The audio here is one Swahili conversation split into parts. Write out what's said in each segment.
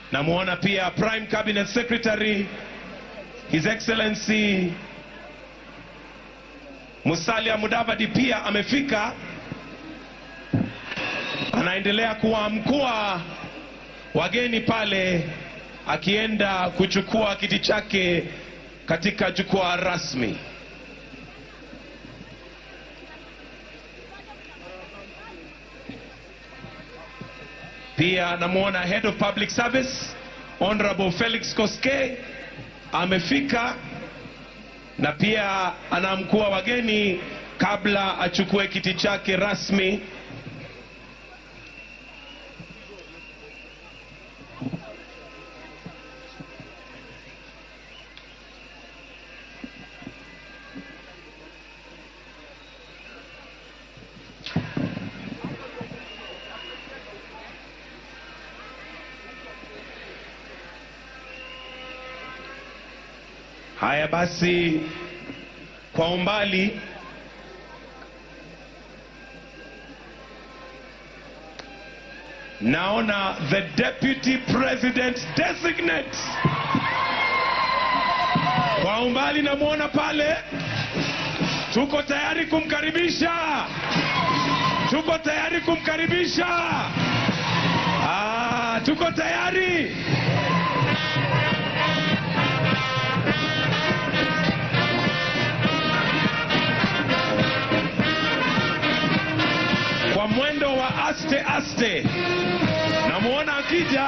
Namwona pia Prime Cabinet Secretary His Excellency Musalia Mudavadi pia amefika, anaendelea kuwaamkua wageni pale, akienda kuchukua kiti chake katika jukwaa rasmi. Pia namwona Head of Public Service Honorable Felix Koske amefika na pia anaamkua wageni kabla achukue kiti chake rasmi. Haya basi, kwa umbali naona the deputy president designate. Kwa umbali namwona pale, tuko tayari kumkaribisha, tuko tayari kumkaribisha. Ah, tuko tayari. kwa mwendo wa aste aste. Namwona akija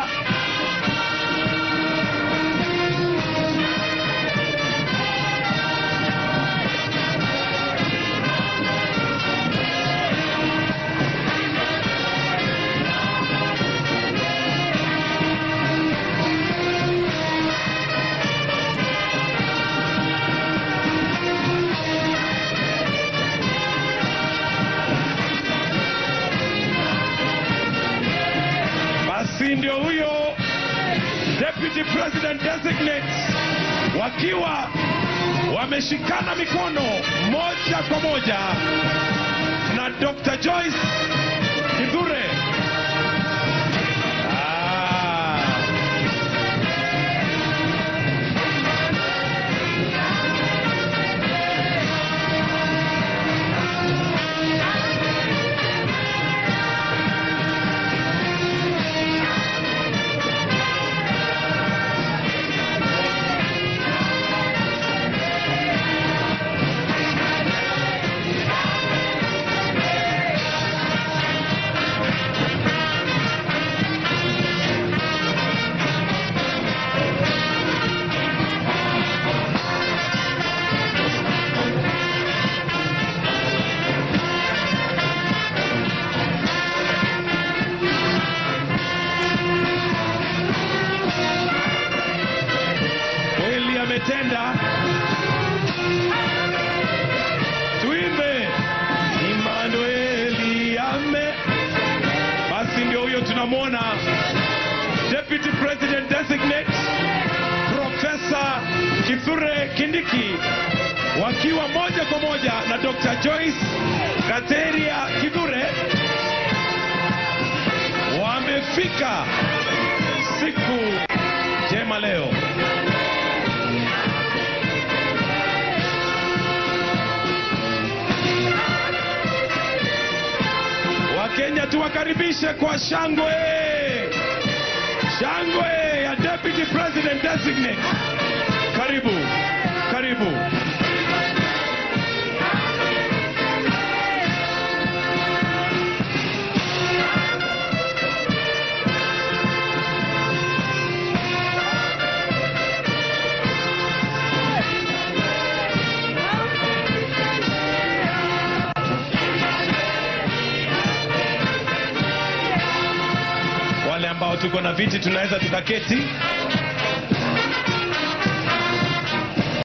basi ndio huyo deputy president designate wakiwa wameshikana mikono moja kwa moja na Dr. Joyce Kithure. Ah. kweli ametenda. Tuimbe Emmanueli ame. Basi ndio huyo tunamwona Deputy President Designate Profesa Kithure Kindiki wakiwa moja kwa moja na Dr. Joyce Kateria Kithure wamefika siku njema leo. Wakenya tuwakaribishe kwa shangwe, shangwe ya Deputy President Designate. Karibu, karibu. Wale ambao tuko na viti tunaweza tukaketi.